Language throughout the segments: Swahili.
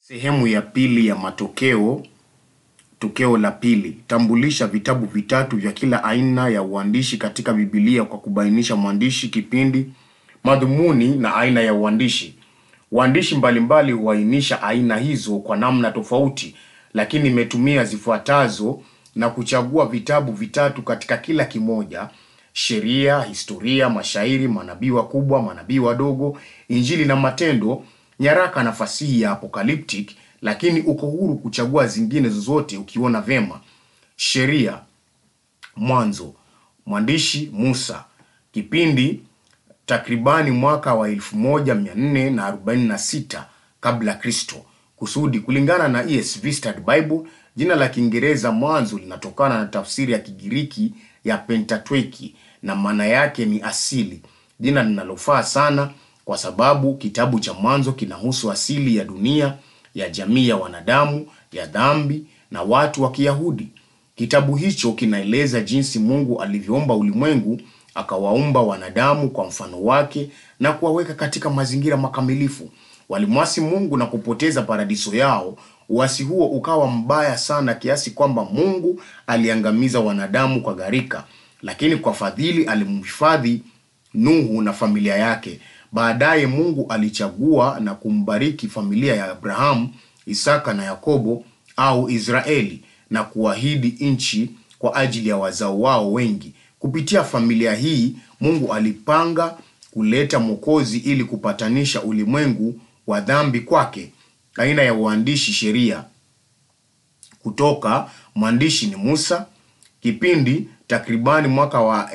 Sehemu ya pili ya matokeo. Tokeo la pili: tambulisha vitabu vitatu vya kila aina ya uandishi katika Biblia kwa kubainisha mwandishi, kipindi, madhumuni na aina ya uandishi. Waandishi mbalimbali huainisha aina hizo kwa namna tofauti, lakini imetumia zifuatazo na kuchagua vitabu vitatu katika kila kimoja: sheria, historia, mashairi, manabii wakubwa, manabii wadogo, Injili na Matendo, nyaraka na fasihi ya apocalyptic, lakini uko huru kuchagua zingine zozote ukiona vema. Sheria. Mwanzo. Mwandishi Musa. Kipindi takribani mwaka wa 1446 kabla Kristo. Kusudi kulingana na ESV Study Bible, jina la Kiingereza Mwanzo linatokana na tafsiri ya Kigiriki ya Pentateuki na maana yake ni asili, jina linalofaa sana kwa sababu kitabu cha Mwanzo kinahusu asili ya dunia, ya jamii ya wanadamu, ya dhambi na watu wa Kiyahudi. Kitabu hicho kinaeleza jinsi Mungu alivyoumba ulimwengu, akawaumba wanadamu kwa mfano wake na kuwaweka katika mazingira makamilifu. Walimwasi Mungu na kupoteza paradiso yao. Uasi huo ukawa mbaya sana kiasi kwamba Mungu aliangamiza wanadamu kwa gharika, lakini kwa fadhili alimhifadhi Nuhu na familia yake. Baadaye Mungu alichagua na kumbariki familia ya Abrahamu, Isaka na Yakobo au Israeli na kuahidi nchi kwa ajili ya wazao wao wengi. Kupitia familia hii, Mungu alipanga kuleta Mwokozi ili kupatanisha ulimwengu wa dhambi kwake. Aina ya uandishi sheria. Kutoka mwandishi ni Musa. Kipindi takribani mwaka wa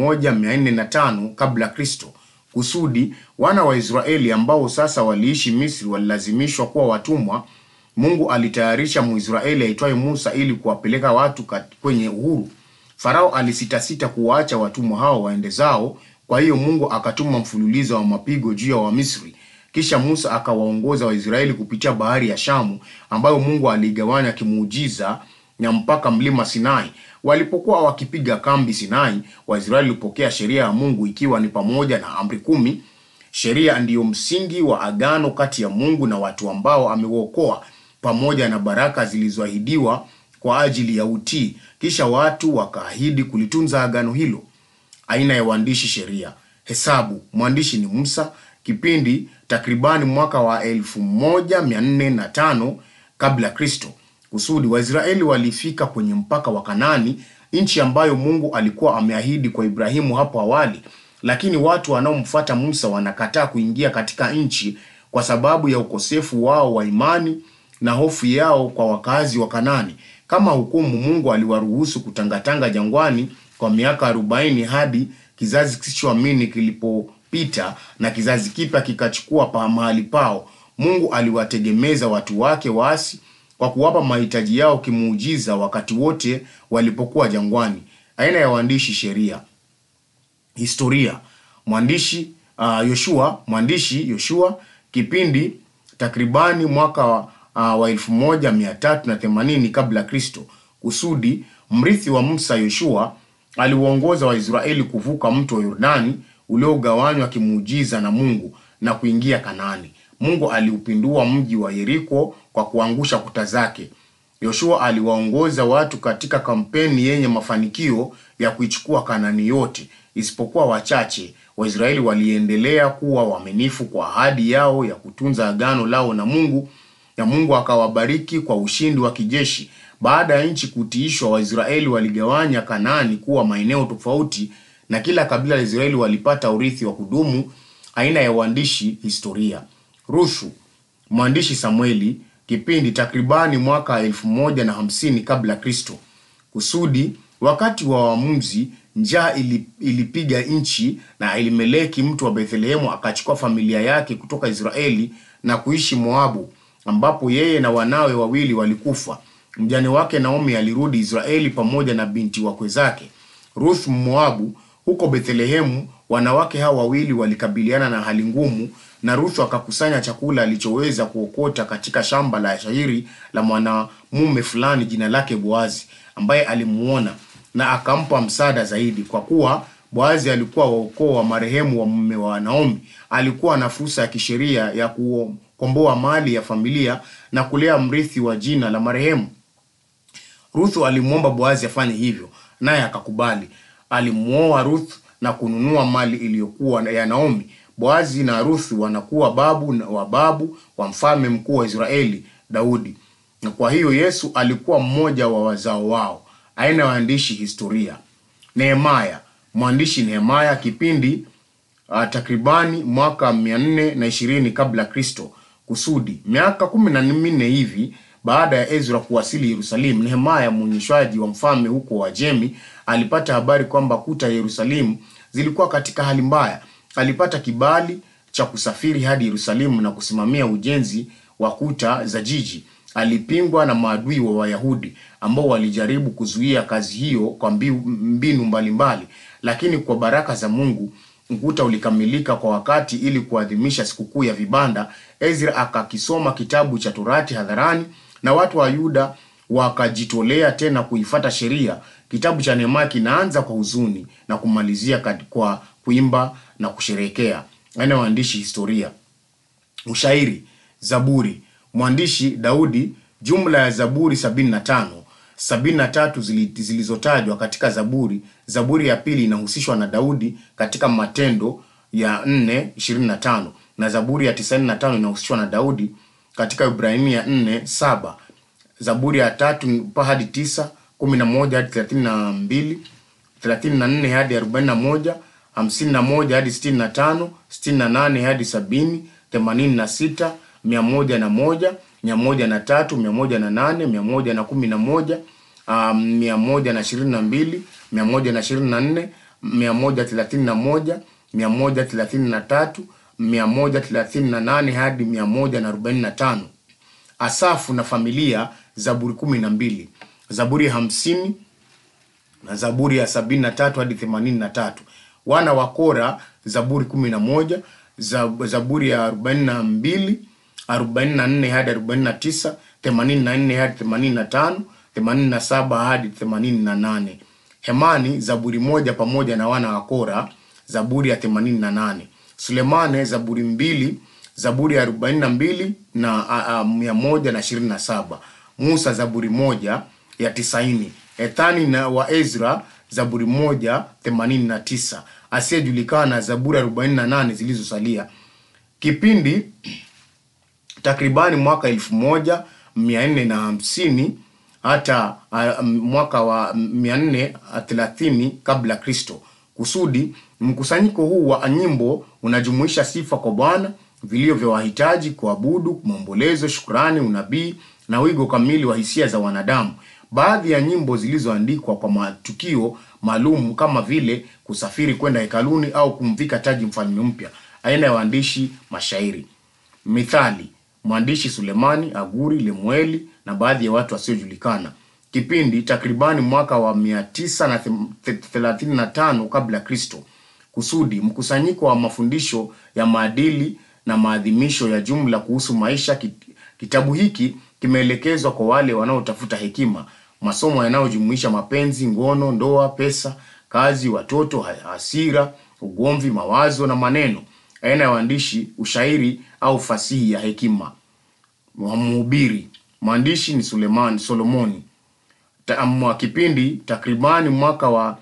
1405 kabla Kristo. Kusudi wana wa Israeli ambao sasa waliishi Misri walilazimishwa kuwa watumwa. Mungu alitayarisha Mwisraeli aitwaye Musa ili kuwapeleka watu kat- kwenye uhuru. Farao alisitasita kuwaacha watumwa hao waende zao, kwa hiyo Mungu akatuma mfululizo wa mapigo juu ya Wamisri. Kisha Musa akawaongoza Waisraeli kupitia bahari ya Shamu ambayo Mungu aliigawanya kimuujiza na mpaka mlima Sinai. Walipokuwa wakipiga kambi Sinai, Waisraeli walipokea sheria ya Mungu ikiwa ni pamoja na amri kumi. Sheria ndiyo msingi wa agano kati ya Mungu na watu ambao amewaokoa pamoja na baraka zilizoahidiwa kwa ajili ya utii. Kisha watu wakaahidi kulitunza agano hilo. Aina ya uandishi sheria. Hesabu. Mwandishi ni Musa. Kipindi takribani mwaka wa 1405 kabla Kristo. Kusudi Waisraeli walifika kwenye mpaka wa Kanaani, nchi ambayo Mungu alikuwa ameahidi kwa Ibrahimu hapo awali, lakini watu wanaomfuata Musa wanakataa kuingia katika nchi kwa sababu ya ukosefu wao wa imani na hofu yao kwa wakazi wa Kanaani. Kama hukumu, Mungu aliwaruhusu kutangatanga jangwani kwa miaka arobaini hadi kizazi kisichoamini kilipopita na kizazi kipya kikachukua pa mahali pao. Mungu aliwategemeza watu wake waasi kwa kuwapa mahitaji yao kimuujiza wakati wote walipokuwa jangwani. Aina ya waandishi sheria. Historia. Mwandishi uh, Yoshua. Mwandishi Yoshua. Kipindi takribani mwaka wa, uh, wa 1380 kabla Kristo. Kusudi mrithi wa Musa Yoshua aliwaongoza Waisraeli kuvuka mto wa Yordani uliogawanywa kimuujiza na Mungu na kuingia Kanaani. Mungu aliupindua mji wa Yeriko kwa kuangusha kuta zake. Yoshua aliwaongoza watu katika kampeni yenye mafanikio ya kuichukua Kanaani yote, isipokuwa wachache. Waisraeli waliendelea kuwa waaminifu kwa ahadi yao ya kutunza agano lao na Mungu, na Mungu akawabariki kwa ushindi wa kijeshi. Baada ya nchi kutiishwa, Waisraeli waligawanya Kanaani kuwa maeneo tofauti, na kila kabila la Israeli walipata urithi wa kudumu. Aina ya uandishi historia. Ruthu. Mwandishi Samueli. Kipindi takribani mwaka elfu moja na hamsini kabla Kristo. Kusudi wakati wa waamuzi, njaa ili, ilipiga nchi na Elimeleki mtu wa Bethlehemu akachukua familia yake kutoka Israeli na kuishi Moabu, ambapo yeye na wanawe wawili walikufa. Mjane wake Naomi alirudi Israeli pamoja na binti wakwe zake. Ruth Mmoabu. Huko Bethlehemu wanawake hao wawili walikabiliana na hali ngumu, na Ruth akakusanya chakula alichoweza kuokota katika shamba la shairi la mwanamume fulani jina lake Boazi, ambaye alimuona na akampa msaada zaidi. Kwa kuwa Boazi alikuwa wa ukoo wa marehemu wa mume wa Naomi, alikuwa na fursa ya kisheria ya kuo kukomboa mali ya familia na kulea mrithi wa jina la marehemu. Ruthu alimwomba Boazi afanye hivyo, naye akakubali. Alimwoa Ruth na kununua mali iliyokuwa ya Naomi. Boazi na Ruthu wanakuwa babu na- wa babu wa mfalme mkuu wa Israeli Daudi, na kwa hiyo Yesu alikuwa mmoja wa wazao wao. Aina ya waandishi historia. Nehemaya, mwandishi Nehemaya, kipindi uh, takribani mwaka mia nne na ishirini kabla ya Kristo. Kusudi miaka kumi na minne hivi baada ya Ezra kuwasili Yerusalemu, Nehemaya mwonyeshwaji wa mfalme huko Wajemi alipata habari kwamba kuta ya Yerusalemu zilikuwa katika hali mbaya. Alipata kibali cha kusafiri hadi Yerusalemu na kusimamia ujenzi wa kuta za jiji. Alipingwa na maadui wa Wayahudi ambao walijaribu kuzuia kazi hiyo kwa mbiu- mbinu mbalimbali, lakini kwa baraka za Mungu ukuta ulikamilika kwa wakati ili kuadhimisha sikukuu ya vibanda. Ezra akakisoma kitabu cha Torati hadharani na watu wa Yuda wakajitolea tena kuifata sheria. Kitabu cha Nehemia kinaanza kwa huzuni na kumalizia kat- kwa kuimba na kusherehekea. Aina ya waandishi historia. Ushairi, Zaburi. Mwandishi Daudi, jumla ya Zaburi 75. 73 zili- zilizotajwa katika Zaburi. Zaburi ya pili inahusishwa na Daudi katika Matendo ya 4:25 na Zaburi ya 95 inahusishwa na Daudi katika Ibrania 4:7. Zaburi ya tatu pa hadi tisa, kumi na moja hadi thelathini na mbili, thelathini na nne hadi arobaini na moja, hamsini na moja hadi sitini na tano, sitini na nane hadi sabini, themanini na sita, mia moja na moja, mia moja na tatu, mia moja na nane, mia moja na kumi na moja, um, mia moja na ishirini na mbili, mia moja na ishirini na nne, mia moja thelathini na moja, mia moja thelathini na tatu, mia moja thelathini na nane hadi mia moja na arobaini na tano. Asafu na familia Zaburi kumi na mbili, Zaburi ya hamsini na Zaburi ya sabini na tatu hadi themanini na tatu. Wana wa Kora Zaburi kumi na moja, Zab- Zaburi ya arobaini na mbili, arobaini na nne hadi arobaini na tisa, themanini na nne hadi themanini na tano, themanini na saba hadi themanini na nane. Hemani Zaburi moja pamoja na wana wa Kora Zaburi ya themanini na nane. Sulemane Zaburi mbili Zaburi ya arobaini na mbili na a- a, mia moja na ishirini na saba. Musa Zaburi moja ya tisaini. Ethani na wa Ezra Zaburi moja themanini na tisa. Asiyejulikana Zaburi arobaini na nane zilizosalia. Kipindi takribani mwaka elfu moja mia nne na hamsini hata uh, mwaka wa mia nne thelathini kabla Kristo. Kusudi mkusanyiko huu wa nyimbo unajumuisha sifa kwa Bwana, vilio vya wahitaji, kuabudu, maombolezo, shukrani, unabii na wigo kamili wa hisia za wanadamu. Baadhi ya nyimbo zilizoandikwa kwa matukio maalum kama vile kusafiri kwenda hekaluni au kumvika taji mfalme mpya. Aina ya waandishi mashairi Mithali, mwandishi Sulemani, Aguri, Lemueli na baadhi ya watu wasiojulikana. Kipindi takribani mwaka wa 935 kabla Kristo. Kusudi mkusanyiko wa mafundisho ya maadili na maadhimisho ya jumla kuhusu maisha. Kit- Kitabu hiki kimeelekezwa kwa wale wanaotafuta hekima, masomo yanayojumuisha mapenzi, ngono, ndoa, pesa, kazi, watoto, ha- hasira, ugomvi, mawazo na maneno. Aina ya waandishi ushairi au fasihi ya hekima. Mhubiri, mwandishi ni Suleman Solomoni. Ta- mwa kipindi takribani mwaka wa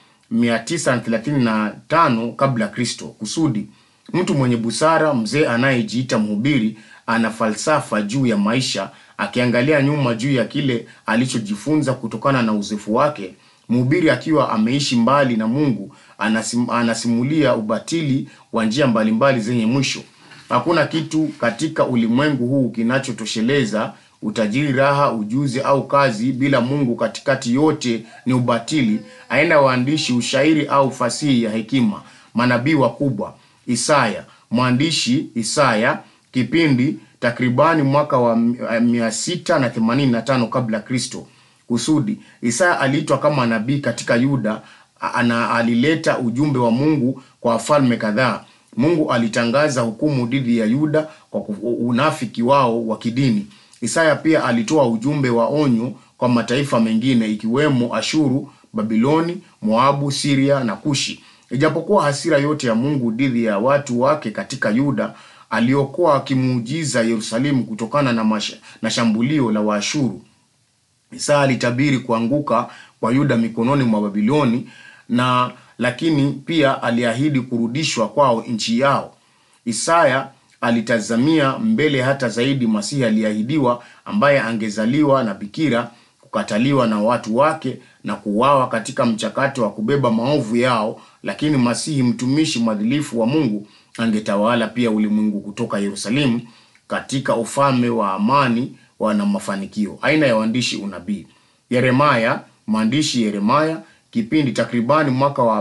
935 kabla Kristo. Kusudi mtu mwenye busara, mzee anayejiita mhubiri, ana falsafa juu ya maisha, akiangalia nyuma juu ya kile alichojifunza kutokana na uzoefu wake. Mhubiri akiwa ameishi mbali na Mungu anasim, anasimulia ubatili wa njia mbalimbali zenye mwisho. Hakuna kitu katika ulimwengu huu kinachotosheleza utajiri, raha, ujuzi au kazi bila Mungu katikati. Yote ni ubatili. Aina waandishi ushairi au fasihi ya hekima. Manabii wakubwa. Isaya, mwandishi Isaya, kipindi takribani mwaka wa mia sita na themanini na tano kabla Kristo. Kusudi Isaya aliitwa kama nabii katika Yuda, ana alileta ujumbe wa Mungu kwa wafalme kadhaa. Mungu alitangaza hukumu dhidi ya Yuda kwa ku- unafiki wao wa kidini. Isaya pia alitoa ujumbe wa onyo kwa mataifa mengine ikiwemo Ashuru, Babiloni, Moabu, Siria na Kushi. Ijapokuwa hasira yote ya Mungu dhidi ya watu wake katika Yuda aliokoa kimuujiza Yerusalemu kutokana na, masha, na shambulio la Waashuru. Isaya alitabiri kuanguka kwa Yuda mikononi mwa Babiloni na lakini pia aliahidi kurudishwa kwao nchi yao. Isaya alitazamia mbele hata zaidi Masihi aliahidiwa ambaye angezaliwa na bikira, kukataliwa na watu wake na kuuawa katika mchakato wa kubeba maovu yao, lakini Masihi mtumishi mwadilifu wa Mungu angetawala pia ulimwengu kutoka Yerusalemu katika ufalme wa amani wana mafanikio. Aina ya waandishi unabii. Yeremaya, mwandishi Yeremaya, kipindi takribani mwaka wa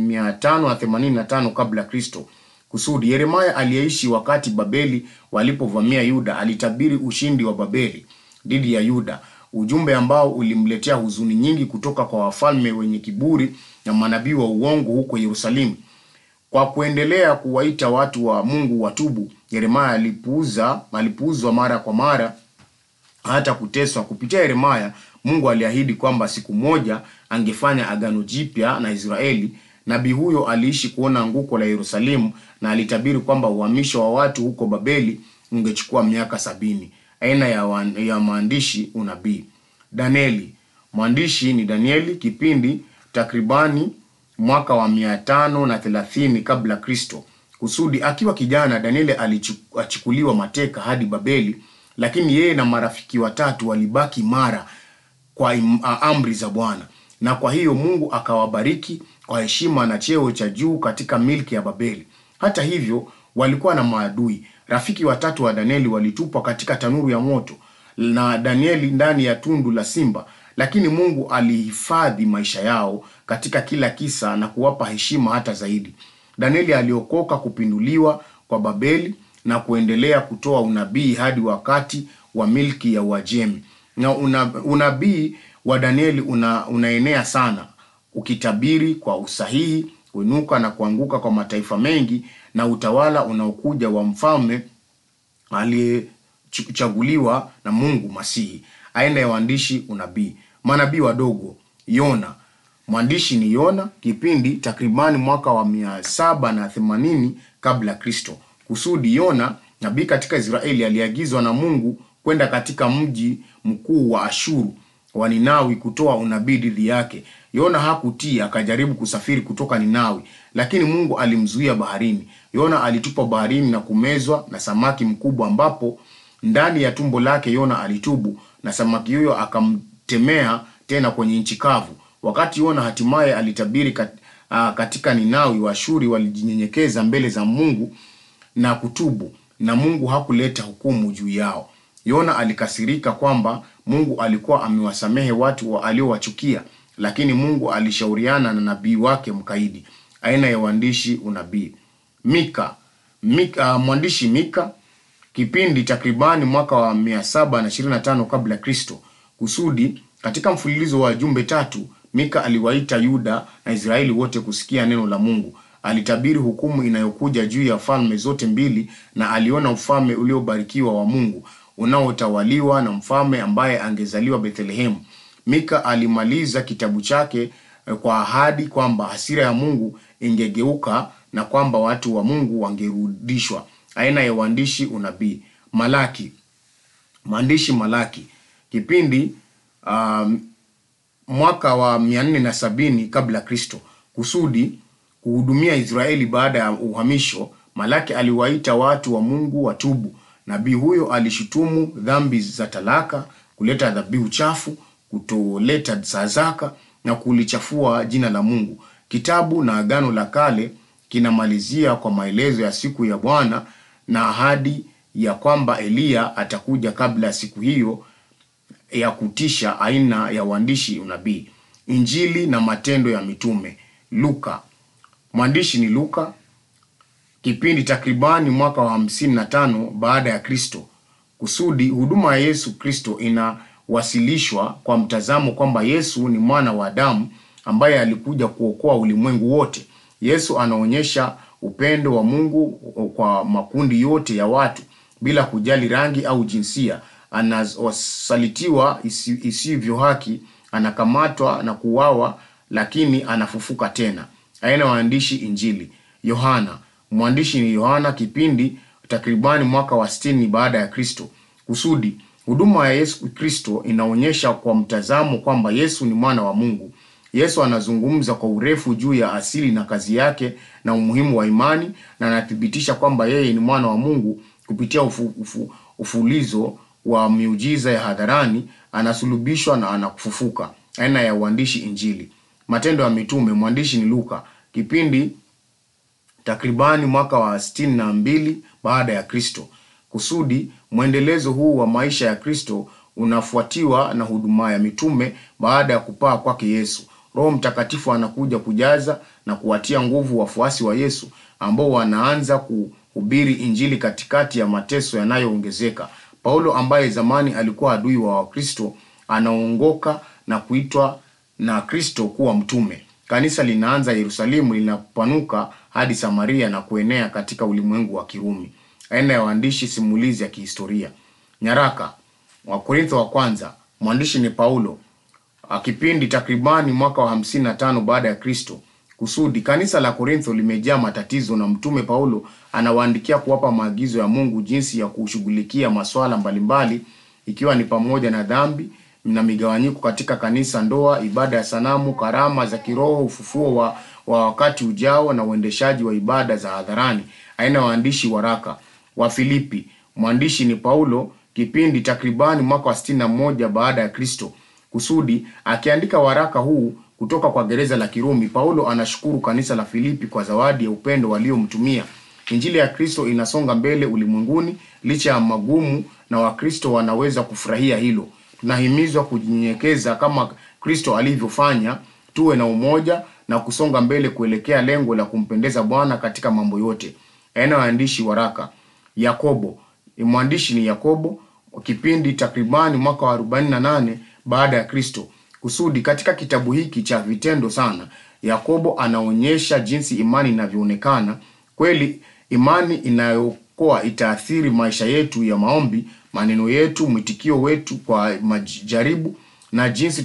585 kabla Kristo. Kusudi Yeremaya aliyeishi wakati Babeli walipovamia Yuda alitabiri ushindi wa Babeli dhidi ya Yuda, ujumbe ambao ulimletea huzuni nyingi kutoka kwa wafalme wenye kiburi na manabii wa uongo huko Yerusalemu. Kwa kuendelea kuwaita watu wa Mungu watubu, Yeremaya alipuuza alipuuzwa mara kwa mara hata kuteswa. Kupitia Yeremaya, Mungu aliahidi kwamba siku moja angefanya agano jipya na Israeli. Nabii huyo aliishi kuona anguko la Yerusalemu na alitabiri kwamba uhamisho wa watu huko Babeli ungechukua miaka sabini. Aina ya, wan, ya maandishi unabii. Danieli, mwandishi ni Danieli, kipindi takribani mwaka wa mia tano na thelathini kabla Kristo. Kusudi akiwa kijana, Danieli alichukuliwa mateka hadi Babeli, lakini yeye na marafiki watatu walibaki mara kwa im, amri za Bwana, na kwa hiyo Mungu akawabariki kwa heshima na cheo cha juu katika milki ya Babeli. Hata hivyo, walikuwa na maadui. Rafiki watatu wa Danieli walitupwa katika tanuru ya moto na Danieli ndani ya tundu la simba, lakini Mungu alihifadhi maisha yao katika kila kisa na kuwapa heshima hata zaidi. Danieli aliokoka kupinduliwa kwa Babeli na kuendelea kutoa unabii hadi wakati wa milki ya Uajemi. Na una, unabii wa Danieli una, unaenea sana ukitabiri kwa usahihi kuinuka na kuanguka kwa mataifa mengi na utawala unaokuja wa mfalme aliyechaguliwa na Mungu Masihi. Aina ya waandishi unabii. Manabii wadogo. Yona, mwandishi ni Yona, kipindi takribani mwaka wa mia saba na themanini kabla Kristo. Kusudi Yona, nabii katika Israeli, aliagizwa na Mungu kwenda katika mji mkuu wa Ashuru wa Ninawi kutoa unabii dhidi yake. Yona hakutii, akajaribu kusafiri kutoka Ninawi, lakini Mungu alimzuia baharini. Yona alitupa baharini na kumezwa na samaki mkubwa, ambapo ndani ya tumbo lake Yona alitubu na samaki huyo akamtemea tena kwenye nchi kavu. Wakati Yona hatimaye alitabiri kat, uh, katika Ninawi, Waashuri walijinyenyekeza mbele za Mungu na kutubu, na Mungu hakuleta hukumu juu yao. Yona alikasirika kwamba Mungu alikuwa amewasamehe watu wa aliowachukia, lakini Mungu alishauriana na nabii wake mkaidi. Aina ya uandishi unabii. Mika, Mika uh, mwandishi Mika kipindi takribani mwaka wa 725 kabla Kristo. Kusudi katika mfululizo wa jumbe tatu, Mika aliwaita Yuda na Israeli wote kusikia neno la Mungu. Alitabiri hukumu inayokuja juu ya falme zote mbili, na aliona ufalme uliobarikiwa wa Mungu unaotawaliwa na mfalme ambaye angezaliwa Bethlehemu. Mika alimaliza kitabu chake kwa ahadi kwamba hasira ya Mungu ingegeuka na kwamba watu wa Mungu wangerudishwa. Aina ya uandishi unabii. Malaki, mwandishi Malaki kipindi um, mwaka wa mia nne na sabini kabla Kristo. Kusudi kuhudumia Israeli baada ya uhamisho, Malaki aliwaita watu wa Mungu watubu. Nabii huyo alishutumu dhambi za talaka, kuleta dhabihu chafu, kutoleta sadaka na kulichafua jina la Mungu. Kitabu na Agano la Kale kinamalizia kwa maelezo ya siku ya Bwana na ahadi ya kwamba Eliya atakuja kabla ya siku hiyo ya kutisha. Aina ya uandishi unabii. Injili na matendo ya mitume. Luka, mwandishi ni Luka kipindi takribani mwaka wa hamsini na tano baada ya Kristo. Kusudi huduma ya Yesu Kristo inawasilishwa kwa mtazamo kwamba Yesu ni mwana wa Adamu ambaye alikuja kuokoa ulimwengu wote. Yesu anaonyesha upendo wa Mungu kwa makundi yote ya watu bila kujali rangi au jinsia. Anasalitiwa isi, isivyo haki, anakamatwa na kuuawa, lakini anafufuka tena. Aina waandishi Injili. Yohana, mwandishi ni Yohana, kipindi takribani mwaka wa sitini baada ya Kristo. Kusudi huduma ya Yesu Kristo inaonyesha kwa mtazamo kwamba Yesu ni mwana wa Mungu. Yesu anazungumza kwa urefu juu ya asili na kazi yake na umuhimu wa imani, na anathibitisha kwamba yeye ni mwana wa Mungu kupitia ufu, ufu, ufulizo wa miujiza ya hadharani, anasulubishwa na anakufufuka. Aina ya uandishi Injili. Matendo ya Mitume, mwandishi ni Luka. Kipindi takribani mwaka wa sitini na mbili baada ya Kristo. Kusudi mwendelezo huu wa maisha ya Kristo unafuatiwa na huduma ya mitume baada ya kupaa kwake Yesu. Roho Mtakatifu anakuja kujaza na kuwatia nguvu wafuasi wa Yesu ambao wanaanza kuhubiri Injili katikati ya mateso yanayoongezeka. Paulo ambaye zamani alikuwa adui wa Wakristo anaongoka na kuitwa na Kristo kuwa mtume. Kanisa linaanza Yerusalemu, linapanuka hadi Samaria na kuenea katika ulimwengu wa Kirumi. Aina ya waandishi simulizi ya kihistoria. Nyaraka Wakorintho wa kwanza, mwandishi ni Paulo. Kipindi takribani mwaka wa hamsini na tano baada ya Kristo. Kusudi kanisa la Korintho limejaa matatizo na mtume Paulo anawaandikia kuwapa maagizo ya Mungu jinsi ya kushughulikia masuala mbalimbali ikiwa ni pamoja na dhambi na migawanyiko katika kanisa, ndoa, ibada ya sanamu, karama za kiroho, ufufuo wa, wa wakati ujao na uendeshaji wa ibada za hadharani. Aina ya waandishi waraka wa Filipi, mwandishi ni Paulo. Kipindi takribani mwaka wa sitini na moja baada ya Kristo. Kusudi akiandika waraka huu kutoka kwa gereza la Kirumi, Paulo anashukuru kanisa la Filipi kwa zawadi ya upendo waliomtumia. Injili ya Kristo inasonga mbele ulimwenguni licha ya magumu, na Wakristo wanaweza kufurahia hilo. Tunahimizwa kujinyenyekeza kama Kristo alivyofanya, tuwe na umoja na kusonga mbele kuelekea lengo la kumpendeza Bwana katika mambo yote. Aina waandishi waraka Yakobo, mwandishi ni Yakobo. Kipindi takribani mwaka wa 48 baada ya Kristo. Kusudi katika kitabu hiki cha vitendo sana, Yakobo anaonyesha jinsi imani inavyoonekana kweli. Imani inayookoa itaathiri maisha yetu ya maombi, maneno yetu, mwitikio wetu kwa majaribu na jinsi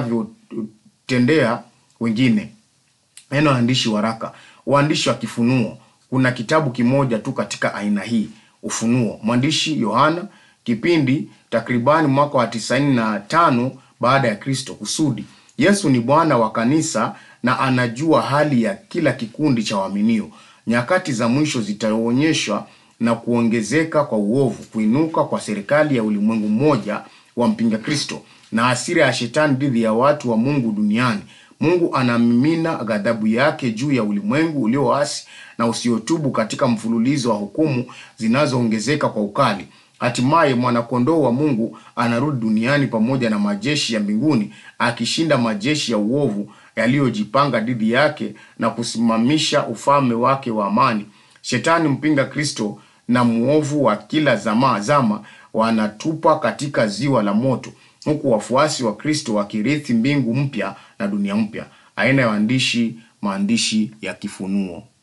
tutanavyotendea wengine. Neno waandishi waraka, uandishi wa kifunuo. Kuna kitabu kimoja tu katika aina hii, Ufunuo. Mwandishi Yohana. Kipindi takribani mwaka wa tisaini na tano baada ya Kristo. Kusudi Yesu ni Bwana wa kanisa na anajua hali ya kila kikundi cha waaminio. Nyakati za mwisho zitaonyeshwa na kuongezeka kwa uovu, kuinuka kwa serikali ya ulimwengu mmoja wa mpinga Kristo na hasira ya shetani dhidi ya watu wa Mungu duniani. Mungu anamimina ghadhabu yake juu ya ulimwengu ulioasi na usiotubu katika mfululizo wa hukumu zinazoongezeka kwa ukali. Hatimaye mwanakondoo wa Mungu anarudi duniani pamoja na majeshi ya mbinguni akishinda majeshi ya uovu yaliyojipanga dhidi yake na kusimamisha ufalme wake wa amani. Shetani mpinga Kristo na muovu wa kila zama zama wanatupa katika ziwa la moto, huku wafuasi wa Kristo wakirithi mbingu mpya na dunia mpya. Aina ya waandishi maandishi ya kifunuo.